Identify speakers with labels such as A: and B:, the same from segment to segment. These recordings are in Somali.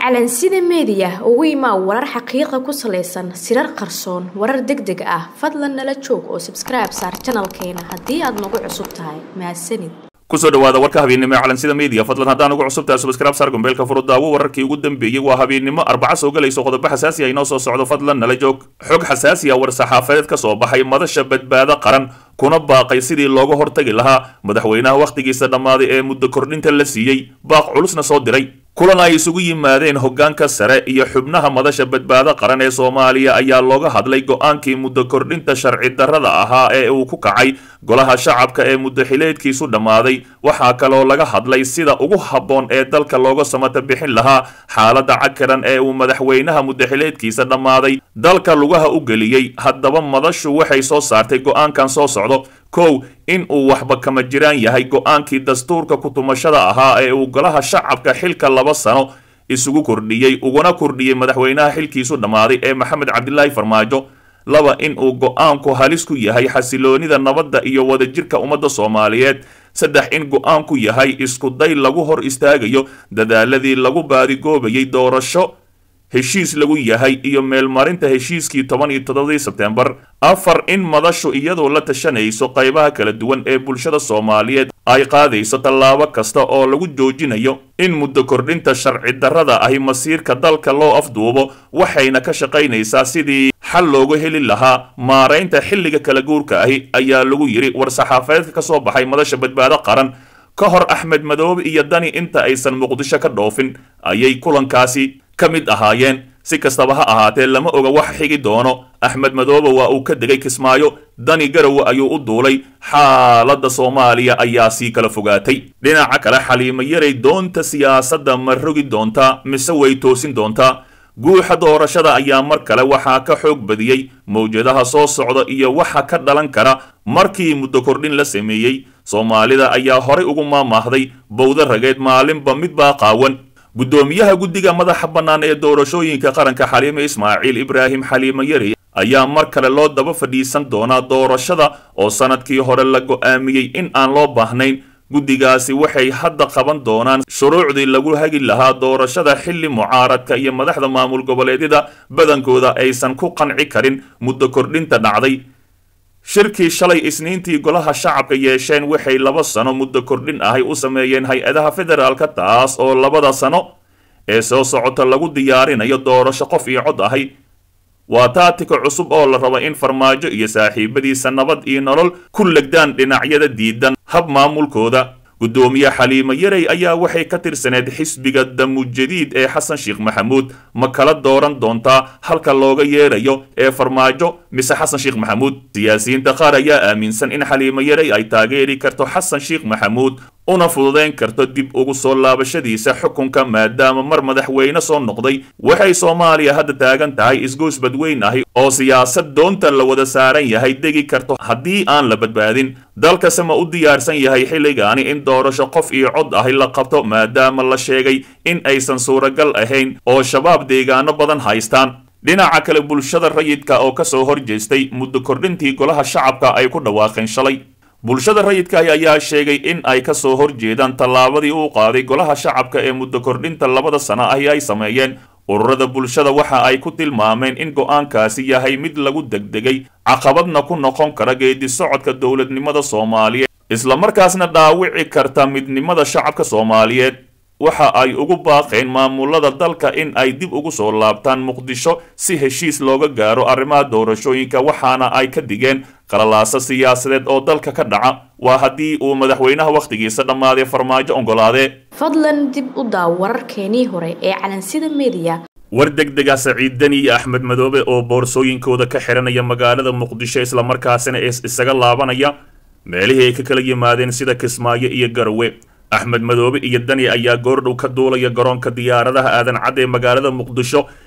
A: calansida meediya ugu imaa warar xaqiiqa ku salaysan sirar qarsoon warar deg deg ah fadlan nala joog oo sabskribe saar janalkeena haddii aad nagu cusub tahay mahadsanid
B: kusoo dhawaada warka habeennimo ee calansida media fadlan haddaan ugu cusub tahay subscribe saar gombeelka furu daawo wararkii ugu dambeeyey waa habeennimo arbaca soo galayso qodobo xasaasi ah inoo soo socdo fadlan nala joog xog xasaasi ah war saxaafadeed ka soo baxay madasha badbaado qaran kuna baaqay sidii looga hortagi lahaa madaxweynaha wakhtigiisa dhammaaday ee muddo kordhinta la siiyey baaq culusna soo diray kulan ay isugu yimaadeen hoggaanka sare iyo xubnaha madasha badbaado qaran ee soomaaliya ayaa looga hadlay go-aankii muddo kordhinta sharci darrada ahaa ee uu ku kacay golaha shacabka ee muddo xileedkiisu dhammaaday waxaa kaloo laga hadlay sida ugu habboon ee dalka looga samata bixin lahaa xaaladda cakaran ee uu madaxweynaha muddo xileedkiisa dhammaaday dalka lugaha u geliyey haddaba madashu waxay soo saartay go-aankan soo socdo kow in uu waxba kama jiraan yahay go-aankii dastuurka kutumashada ahaa ee uu golaha shacabka xilka laba sano isugu kordhiyey uguna kordhiyey madaxweynaha xilkiisu dhammaaday ee maxamed cabdilaahi farmaajo laba in uu go-aanku halis ku yahay xasiloonida nabadda iyo wadajirka ummadda soomaaliyeed saddex in go-aanku yahay iskuday lagu hor istaagayo dadaaladii lagu baadigoobayay doorasho heshiis lagu yahay iyo meelmarinta heshiiskii toban iyo toddobadii sebtembar afar in madashu iyadoo la tashanayso qaybaha kala duwan ee bulshada soomaaliyeed ay qaadayso tallaabo kasta oo lagu joojinayo in muddo kordhinta sharci darrada ahi masiirka dalka loo afduubo waxayna ka shaqaynaysaa sidii xal looga heli lahaa maaraynta xilliga kala guurka ahi ayaa lagu yidhi war-saxaafadeedka ka soo baxay madasha badbaado qaran ka hor axmed madoobe iyo dani inta aysan muqdisho ka dhoofin ayay kulankaasi ka mid ahaayeen si kastaba ha ahaatee lama oga wax xigi doono axmed madoobe waa uu ka degay kismaayo dani garowe ayuu u duulay xaaladda soomaaliya ayaa sii kala fogaatay dhinaca kale xaliimo yaray doonta siyaasadda ma rogi doontaa mise way toosin doontaa guuxa doorashada ayaa mar kale waxaa ka xoog badiyey mawjadaha soo socda iyo waxa ka dhalan kara markii muddo kordhin la sameeyey soomaalida ayaa horay ugu maamaahday bowda rageed maalinba midbaa qaawan guddoomiyaha guddiga madaxa bannaan ee doorashooyinka qaranka xaliime ismaaciil ibraahim xaliimo yari ayaa mar kale loo daba fadhiisan doonaa doorashada oo sannadkii hore la go'aamiyey in aan loo baahnayn guddigaasi waxay hadda qaban doonaan shuruucdii lagu hagi lahaa doorashada xilli mucaaradka iyo madaxda maamul goboleedyada badankooda aysan ku qanci karin muddo kordhinta dhacday shirkii shalay isniintii golaha shacabka yeesheen waxay laba sano muddo kordhin ahay u sameeyeen hay-adaha federaalka taas oo labada sano ee soo socota lagu diyaarinayo doorasho qof iyo cod ahay waa taatika cusub oo la raba in farmaajo iyo saaxiibadiisa nabad iyo nolol ku legdaan dhinacyada diidan hab maamulkooda guddoomiye xaliimo yaray ayaa waxay ka tirsaneed xisbiga damujadiid ee xasan sheekh maxamuud ma kala dooran doontaa halka looga yeerayo ee farmaajo mise xasan sheekh maxamuud siyaasiyiinta qaar ayaa aaminsan in xaliimo yaray ay taageeri karto xasan sheekh maxamuud una fududayn karto dib ugu soo laabashadiisa xukunka maadaama mar madaxweyne soo noqday waxay soomaaliya hadda taagan tahay isgoys badweyn ahi oo siyaasad doonta la wada saaran yahay degi karto haddii aan la badbaadin dalkase ma u diyaarsan yahay xilligaani in doorasho qof iyo cod ahi la qabto maadaama la sheegay in aysan suuragal ahayn oo shabaab deegaano badan haystaan dhinaca kale bulshada rayidka oo kasoo horjeestay muddo kordhintii golaha shacabka ay ku dhawaaqeen shalay bulshada rayidka ayaa sheegay in ay ka soo horjeedaan tallaabadii uu qaaday golaha shacabka ee muddo kordhinta labada sano ahi ay sameeyeen ururada bulshada waxa ay ku tilmaameen in go-aankaasi yahay mid lagu degdegay caqabadna ku noqon kara geedi socodka dowladnimada soomaaliyeed islamarkaasna dhaawici karta midnimada shacabka soomaaliyeed waxa ay ugu baaqeen maamulada dalka in ay dib ugu soo laabtaan muqdisho si heshiis looga gaaro arrimaha doorashooyinka waxaana ay ka digeen qalalaasa siyaasadeed oo dalka ka dhaca waa haddii uu madaxweynaha wakhtigiisa dhammaaday farmaajo oggolaadee
A: fadlan dib u daaw wararkeenii hore ee calansida meediya
B: war degdega saciid deni iyo axmed madoobe oo boorsooyinkooda ka xiranaya magaalada muqdisho islamarkaasina isaga laabanaya meelihii ay ka kala yimaadeen sida kismaayo iyo garowe axmed madoobe iyo dani ayaa goordhow ka duulaya garoonka diyaaradaha aadan cad ee magaalada muqdisho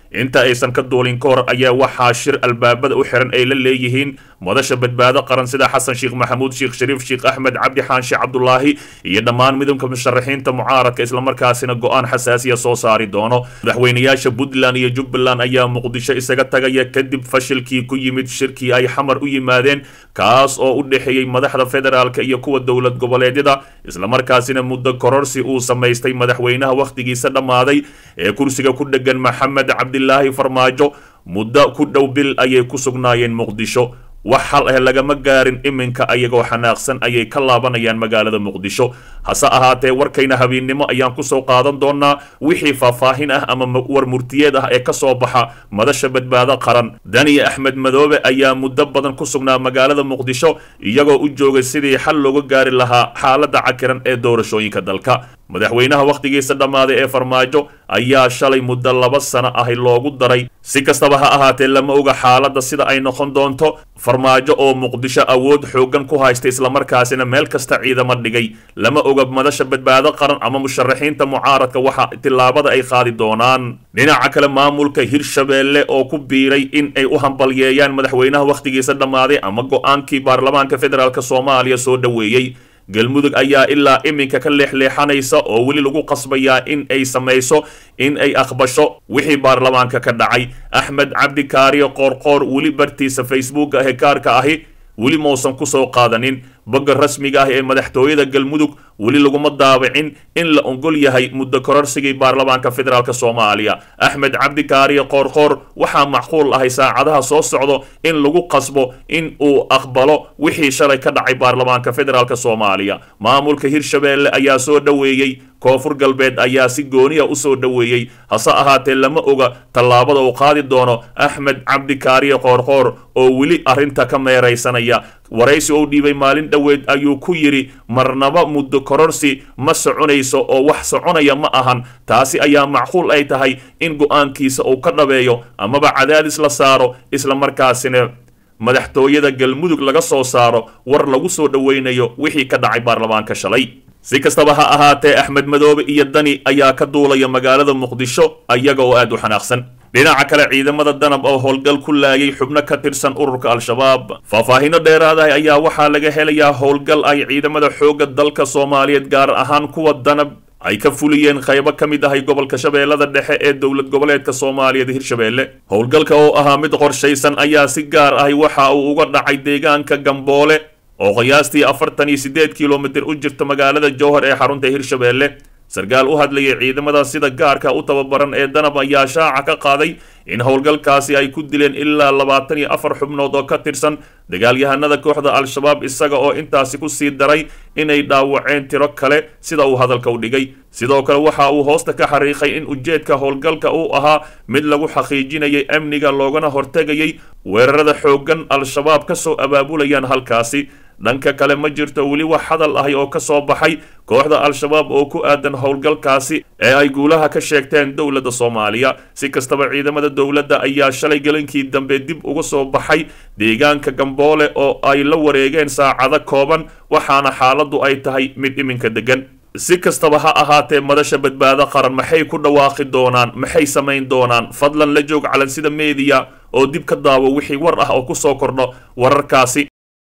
B: inta aysan ka duulin ka hor ayaa waxaa shir albaabada u xiran ay la leeyihiin madasha badbaado qaran sida xasan sheekh maxamuud sheekh shariif sheekh axmed cabdi xaanshe cabdulaahi iyo dhammaan midowda musharaxiinta mucaaradka islamarkaasina go-aan xasaasiya soo saari doono madaxweynayaasha puntland iyo jubbaland ayaa muqdisho isaga tagaya kadib fashilkii ku yimid shirkii ay xamar u yimaadeen kaas oo u dhexeeyey madaxda federaalka iyo kuwa dowlad goboleedyada islamarkaasina muddo kororsi uu samaystay madaxweynaha wakhtigiisa dhammaaday ee kursiga ku dhegan maxamed cabdilaahi farmaajo muddo ku dhow bil ayay ku sugnaayeen muqdisho wax hal ah lagama gaarin iminka ayagoo xanaaqsan ayay ka laabanayaan magaalada muqdisho hase ahaatee warkayna habeennimo ayaan kusoo qaadan doonaa wixii faahfaahin ah ama war murtiyeed ah ee kasoo baxa madasha badbaado qaran daniya axmed madoobe ayaa muddo badan ku sugnaa magaalada muqdisho iyagoo u joogay sidii xal looga gaari lahaa xaaladda cakiran ee doorashooyinka dalka madaxweynaha wakhtigiisa dhammaaday ee farmaajo ayaa shalay muddo laba sano ahi loogu daray si kastaba ha ahaatee lama oga xaaladda sida ay noqon doonto farmaajo oo muqdisho awood xooggan ku haysta islamarkaasina meel kasta ciidamo dhigay lama oga madasha badbaado qaran ama musharaxiinta mucaaradka waxa tillaabada ay qaadi doonaan dhinaca kale maamulka hirshabeelle oo ku biiray in ay u hambalyeeyaan madaxweynaha wakhtigiisa dhammaaday ama go-aankii baarlamaanka federaalk soomaaliya soo dhoweeyey galmudug ayaa ilaa iminka ka leexleexanaysa oo weli lagu qasbayaa in ay samayso in ay aqbasho wixii baarlamaanka ka dhacay axmed cabdi kaariyo qoorqoor weli bartiisa facebook ah ee kaarka ahi weli mausan kusoo qaadanin bogga rasmiga ah ee madaxtooyada galmudug weli laguma daabicin in la ogol yahay muddo kororsigii baarlamaanka federaalk soomaaliya axmed cabdi kaariyo qoorqoor waxaa macquul ahay saacadaha soo socdo in lagu qasbo in uu aqbalo wixii shalay ka dhacay baarlamaanka federaalk soomaaliya maamulka hirshabeelle ayaa soo dhoweeyey koonfur galbeed ayaa si gooniya usoo dhoweeyey hase ahaatee lama oga tallaabada uu qaadi doono axmed cabdi kaariyo qoorqoor oo weli arrinta ka meeraysanaya waraysi ou dhiibay maalin dhoweed ayuu ku yidhi marnaba muddo kororsi ma soconayso oo wax soconaya ma ahan taasi ayaa macquul ay tahay in go-aankiisa uu ka dhabeeyo amaba cadaadis la saaro islamarkaasina madaxtooyada galmudug laga soo saaro war lagu soo dhoweynayo wixii ka dhacay baarlamaanka shalay si kastaba ha ahaatee axmed madoobe iyo dani ayaa ka duulaya magaalada muqdisho ayaga oo aad u xanaaqsan dhinaca kale ciidamada danab oo howlgal ku laayay xubno ka tirsan ururka al-shabaab faahfaahino dheeraadaha ayaa waxaa laga helayaa howlgal ay ciidamada xoogga dalka soomaaliyeed gaar ahaan kuwa danab ay ka fuliyeen qaybo ka mid ahay gobolka shabeellada dhexe ee dowlad goboleedka soomaaliyeed hirshabeelle howlgalka oo ahaa mid qorshaysan ayaa si gaar ahi waxa uu uga dhacay deegaanka gamboole oo qiyaastii afartan iyo siddeed kilomitir u jirta magaalada jowhar ee xarunta hirshabeelle sarkaal u hadlayay ciidamada sida gaarka u tababaran ee danab ayaa shaaca ka qaaday in howlgalkaasi ay ku dileen ilaa labaatan iyo afar xubnood oo ka tirsan dagaalyahanada kooxda al-shabaab isaga oo intaasi ku sii daray inay dhaawaceen tiro kale sida uu hadalka u dhigay sidoo kale waxa uu hoosta ka xariiqay in ujeedka howlgalka uu ahaa mid lagu xaqiijinayay amniga loogana hortegayay weerarada xooggan al-shabaab ka soo abaabulayaan halkaasi dhanka kale ma jirto weli wax hadal ahi oo ka soo baxay kooxda al-shabaab oo ku aadan howlgalkaasi ee ay guulaha ka sheegteen dowladda soomaaliya si kastaba ciidamada dowladda ayaa shalay gelinkii dambe dib uga soo baxay deegaanka gamboole oo ay la wareegeen saacado kooban waxaana xaaladdu ay tahay mid iminka degan si kastaba ha ahaatee madasha badbaado qaran maxay ku dhawaaqi doonaan maxay samayn doonaan fadlan la joog calansida meediya oo dib ka daawo wixii war ah oo ku soo kordho wararkaasi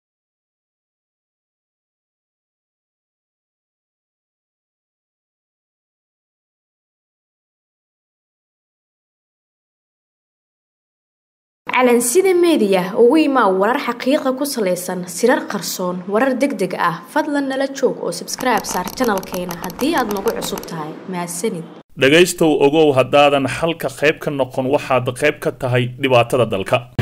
A: calansida meediya ugu imaa warar xaqiiqa ku salaysan sirar qarsoon warar deg deg ah fadlan nala joog oo sabskribe saar janalkeena haddii aad nagu cusub tahay mahadsanid
B: dhegaystow ogow haddaadan xalka qayb ka noqon waxaad qayb ka tahay dhibaatada dalka